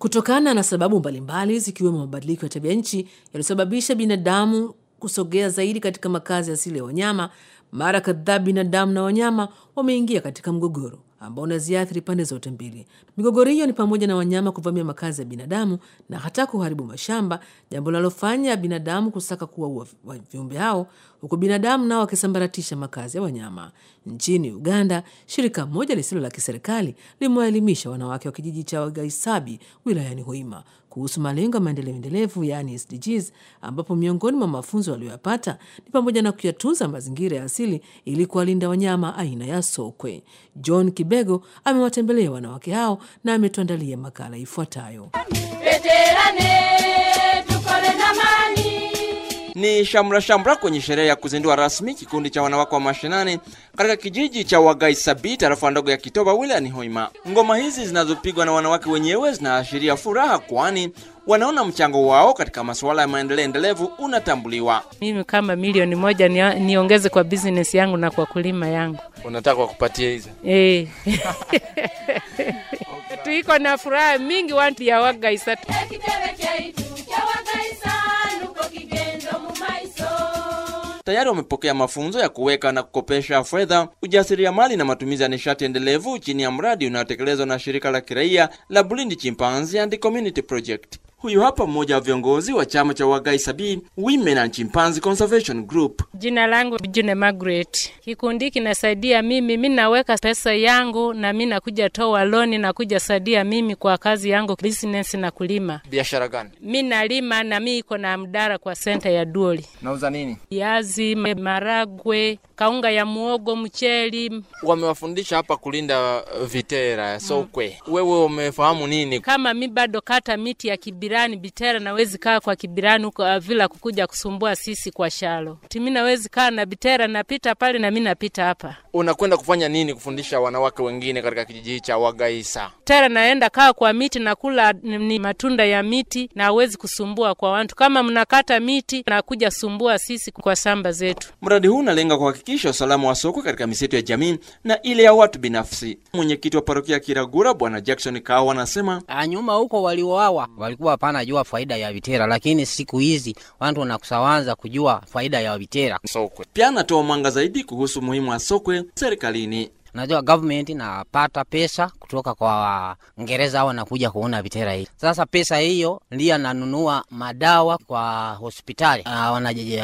kutokana na sababu mbalimbali zikiwemo mabadiliko ya tabia nchi yaliyosababisha binadamu kusogea zaidi katika makazi asili ya wanyama. Mara kadhaa binadamu na wanyama wameingia katika mgogoro ambao unaziathiri pande zote mbili. Migogoro hiyo ni pamoja na wanyama kuvamia makazi ya binadamu na hata kuharibu mashamba, jambo linalofanya binadamu kusaka kuwaua viumbe hao, huku binadamu nao wakisambaratisha makazi ya wanyama. Nchini Uganda, shirika moja lisilo la kiserikali limewaelimisha wanawake wa kijiji cha Wagaisabi wilayani Hoima kuhusu malengo ya maendeleo endelevu yaani SDGs, ambapo miongoni mwa mafunzo waliyoyapata ni pamoja na kuyatunza mazingira ya asili ili kuwalinda wanyama aina ya sokwe. John Kibego amewatembelea wanawake hao na ametuandalia makala ifuatayo. Ni shamra shamra kwenye sherehe ya kuzindua rasmi kikundi cha wanawake wa mashinani katika kijiji cha Wagaisabi, tarafa ndogo ya Kitoba wilayani Hoima. Ngoma hizi zinazopigwa na wanawake wenyewe zinaashiria furaha, kwani wanaona mchango wao katika masuala ya maendeleo endelevu unatambuliwa. Mimi kama milioni moja ni, niongeze kwa business yangu na kwa kulima yangu. Unataka wakupatie hizo? Eh. Tuiko na furaha mingi wantu ya Wagaisa. Tayari wamepokea mafunzo ya kuweka na kukopesha fedha, ujasiriamali na matumizi ya nishati endelevu chini ya mradi unaotekelezwa na shirika la kiraia la Bulindi Chimpanzee and Community Project. Huyu hapa mmoja wa viongozi wa chama cha Wagaisabi Women and Chimpanzee Conservation Group. Jina langu June Margaret. Kikundi kinasaidia mimi, mi naweka pesa yangu na mi nakuja toa loni na kuja saidia mimi kwa kazi yangu business na kulima. Biashara gani? Mi nalima na mi iko na mdara kwa senta ya Duoli. Nauza nini? Viazi, maragwe, kaunga ya muogo, mcheli. Wamewafundisha hapa kulinda vitera ya sokwe. Mm. Wewe umefahamu nini? Kama mi bado kata miti ya kibirani bitera, nawezi kaa kwa kibirani huko vila kukuja kusumbua sisi kwa shalo. Timi nawezi kaa na bitera, napita pale na mi napita hapa. Unakwenda kufanya nini kufundisha wanawake wengine katika kijiji cha Wagaisa? Tera naenda kaa kwa miti na kula ni matunda ya miti na hawezi kusumbua kwa watu. Kama mnakata miti na kuja sumbua sisi kwa shamba zetu. Mradi huu unalenga kuhakikisha usalama wa sokwe katika misitu ya jamii na ile ya watu binafsi. Mwenyekiti wa parokia Kiragura Bwana Jackson Kawa anasema nyuma huko walioawa walikuwa hapana jua faida ya vitera, lakini siku hizi watu wanakusawanza kujua faida ya vitera sokwe. Pia anatoa mwanga zaidi kuhusu umuhimu wa sokwe serikalini. Unajua government inapata pesa kutoka kwa Ngereza au wanakuja kuona vitera hii. Sasa pesa hiyo ndiyo ananunua madawa kwa hospitali. Uh,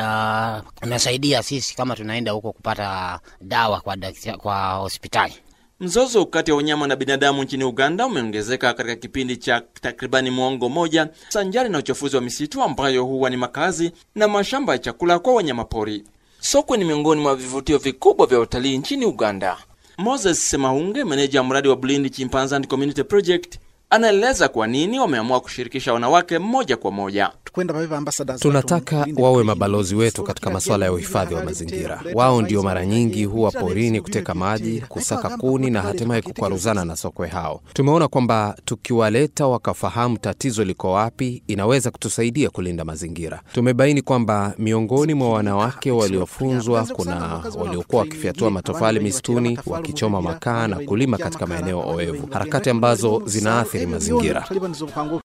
wanasaidia sisi kama tunaenda huko kupata dawa kwa, kwa hospitali. Mzozo kati ya wanyama na binadamu nchini Uganda umeongezeka katika kipindi cha takribani mwongo moja, sanjari na uchafuzi wa misitu ambayo huwa ni makazi na mashamba ya chakula kwa wanyamapori. Sokwe ni miongoni mwa vivutio vikubwa vya utalii nchini Uganda. Moses Semahunge, meneja mradi wa Bulindi Chimpanzee and Community Project, anaeleza kwa nini wameamua kushirikisha wanawake moja kwa moja. Tunataka wawe mabalozi wetu katika masuala ya uhifadhi wa mazingira. Wao ndio mara nyingi huwa porini kuteka maji, kusaka kuni na hatimaye kukwaruzana na sokwe hao. Tumeona kwamba tukiwaleta wakafahamu tatizo liko wapi, inaweza kutusaidia kulinda mazingira. Tumebaini kwamba miongoni mwa wanawake waliofunzwa kuna waliokuwa wakifyatua matofali misituni, wakichoma makaa na kulima katika maeneo oevu, harakati ambazo zinaathiri mazingira.